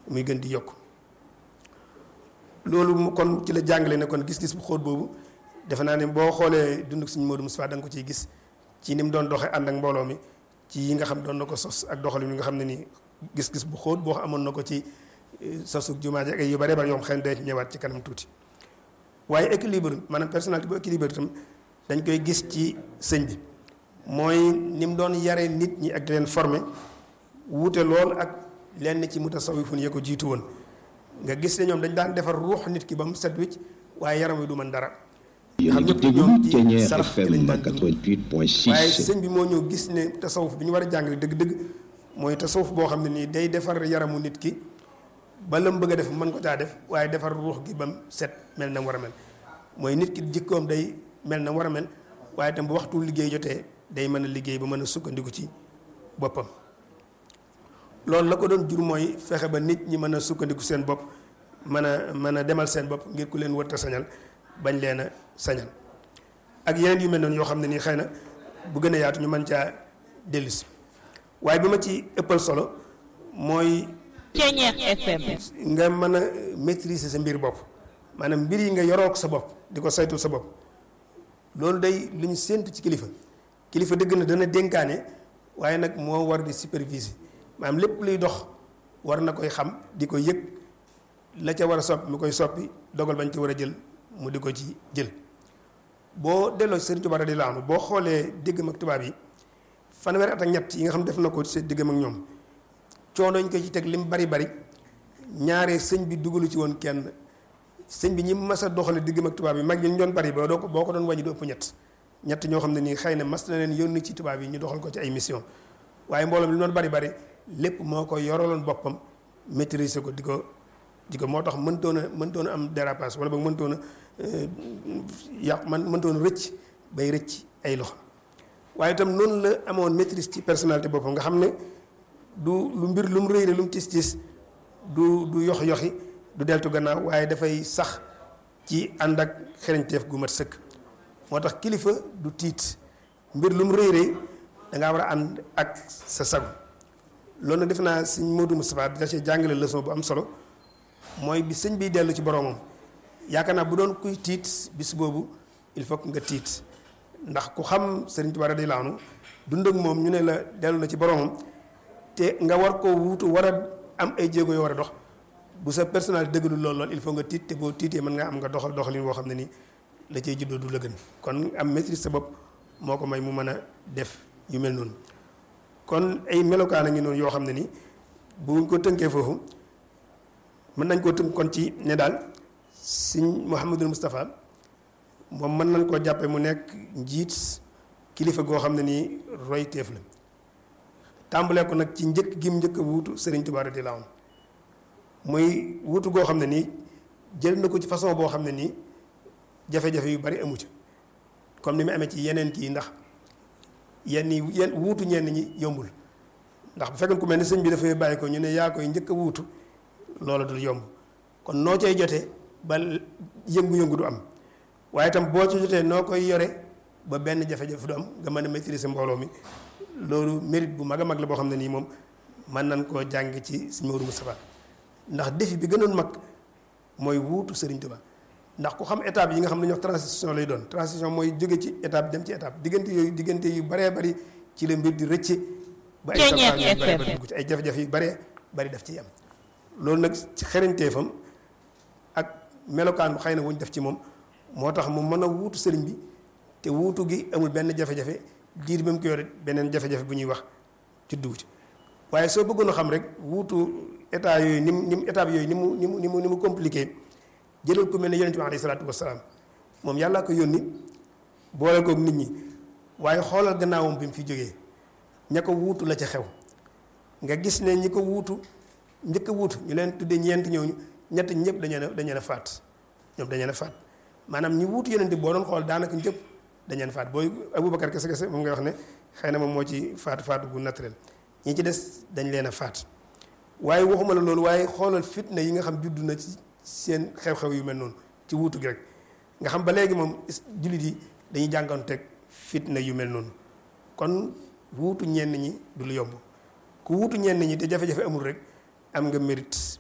muy gën di yokk loolu mu kon ci la jàngale ne kon gis-gis bu xóot boobu defe naa ne boo xoolee dund suñu Modou Moustapha da nga ko ciy gis ci ni mu doon doxee ànd ak mbooloo mi ci yi nga xam doon na ko sos ak doxalin yi nga xam ne nii gis-gis bu xóot boo amoon na ko ci sosu jumaa ji ak yu bare bare yoo xam xëy na ñëwaat ci kanam tuuti waaye équilibre maanaam personnalité bu équilibre itam dañ koy gis ci sëñ bi mooy ni mu doon yare nit ñi ak di leen former wuute lool ak lenn ci mutasawifun yee ko jiitu woon nga gis ne ñoom dañ daan defar ruux nit ki ba mu set wicc waaye yaram wi du mën dara. yéen a ngi déglu Thiéniere FM 88.6 waaye sëñ bi moo ñëw gis ne tasawuf bi ñu war a jàngale dëgg-dëgg mooy tasawuf boo xam ne nii day defar yaramu nit ki ba la mu bëgg a def mën ko caa def waaye defar ruux gi ba mu set mel na mu war a mel mooy nit ki jikkoom day mel na mu war a mel waaye itam bu waxtu liggéey jotee day mën a liggéey ba mën a sukkandiku ci boppam. loolu la ko doon jur mooy fexe ba nit ñi mën a sukkandiku seen bopp mën a mën a demal seen bopp ngir ku leen wërta sañal bañ leen a sañal ak yeneen yu mel noonu yoo xam ne nii xëy na bu gën a yaatu ñu mën caa dellusi waaye bi ma ci ëppal solo mooy. Thiéniere FM. nga mën a maîtriser sa mbir bopp maanaam mbir yi nga yorook sa bopp di ko saytul sa bopp loolu day lu ñu séentu ci kilifa kilifa dëgg na dana dénkaane waaye nag moo war di superviser. maanaam lépp luy dox war na koy xam di ko yëg la ca war a soppi mu koy soppi dogal bañ ci war a jël mu di ko ci jël boo delloo ci Sëriñ Tuubaa radiyallaahu anhu boo xoolee diggam ak tubaab yi fanweeri at ak ñett yi nga xam def na ko ci diggam ak ñoom coono ñu ko ci teg lim bari bari ñaare sëñ bi dugalu ci woon kenn sëñ bi ñi mas a doxale diggam ak tubaab yi mag yi ñu doon bari ba doo ko boo ko doon wàññi du ëpp ñett ñett ñoo xam ne nii xëy na mas na leen yónni ci tubaab yi ñu doxal ko ci ay mission waaye mbooloo mi li doon bari bari lépp moo ko yoraloon boppam maîtriser ko di ko di ko moo tax mëntoon a mëntoon a am dérapage wala boog mëntoon a yàq man mëntoon a rëcc bay rëcc ay loxo waaye itam noonu la amoon maîtrise ci personnalité boppam nga xam ne du lu mbir lu mu rëy lu mu tis tis du du yox yoxi du deltu gannaaw waaye dafay sax ci ànd ak xereñteef gu mat sëkk moo tax kilifa du tiit mbir lu mu rëy rëy da ngaa war a ànd ak sa sago loolu nag defe naa sëñ Modou Moustapha da cee jàngale leçon bu am solo mooy bi sëñ biy dellu ci boromam yaakaar naa bu doon kuy tiit bis boobu il faut que nga tiit ndax ku xam Sëriñ Tuubaa radiyallaahu anhu dund ak moom ñu ne la dellu na ci boromam te nga war koo wuutu war a am ay jéego yoo war a dox bu sa personnel dëggalul lool lool il faut nga tiit te boo tiitee mën nga am nga doxal doxalin boo xam ne nii la cay juddoo du la gën kon am maîtrise sa bopp moo ko may mu mën a def yu mel noonu. kon ay melokaan a ngi noonu yoo xam ne ni bu ko tënkee foofu mën nañ koo tënk kon ci ne daal sëñ Mouhamadul Moustapha moom mën nañ koo jàppe mu nekk njiit kilifa goo xam ne nii roy teef la tàmbalee ko nag ci njëkk gim njëkk a wuutu Serigne Touba radiyallaahu anhu muy wuutu goo xam ne nii jël na ko ci façon boo xam ne nii jafe-jafe yu bari amu ci comme ni mu amee ci yeneen kii ndax yenn yi yenn wuutu ñenn ñi yombul ndax bu fekkoon ku mel ni sëñ bi dafay bàyyi ko ñu ne yaa koy njëkk a wuutu loola dul yomb kon noo cay jotee ba yëngu-yëngu du am waaye itam boo ci jotee noo koy yore ba benn jafe-jafe du am nga mën a maîtriser mbooloo mi loolu mérite bu mag a mag la boo xam ne nii moom mën nañ koo jàng ci sëñ Modou Moustapha ndax défi bi gënoon mag mooy wuutu Sëriñ Tuubaa ndax ku xam étape yi nga xam ne ñoo transition lay doon transition mooy jóge ci étape dem ci étape diggante yooyu diggante yu baree bari ci la mbir di rëcce ba ay yu baree bari dugg ci ay jafe-jafe yu baree bari daf ciy am loolu nag ci xereñteefam ak melokaan bu xëy na wuñ def ci moom moo tax mu mën a wuutu sëriñ bi te wuutu gi amul benn jafe-jafe diir ba mu ko yore beneen jafe-jafe bu ñuy wax ci dugg ci waaye soo bëggoon a xam rek wuutu état yooyu ni mu ni mu étape yooyu ni mu ni mu ni mu ni mu compliqué jëlal ku mel ne yonent bi alayhi salaatu wasalaam moom yàllaa ko yónni boole koog nit ñi waaye xoolal gannaawam bi mu fi jógee ña ko wuutu la ca xew nga gis ne ñi ko wuutu njëkk a wuutu ñu leen tuddee ñeent ñooñu ñett ñëpp dañu leen dañu leen a faat ñoom dañu leen a faat maanaam ñi wuutu yonent bi boo doon xool daanaka ñëpp dañu leen faat booy Aboubacar kese kese moom ngay wax ne xëy na moom moo ci faatu faatu gu naturel ñi ci des dañ leen a faat waaye waxuma la loolu waaye xoolal fitna yi nga xam juddu na ci seen xew-xew yu mel noonu ci wuutu gi rek nga xam ba léegi moom jullit yi dañuy jànganteeg fitna yu mel noonu kon wuutu ñenn ñi du lu yomb ku wuutu ñenn ñi te jafe-jafe amul rek am nga mérite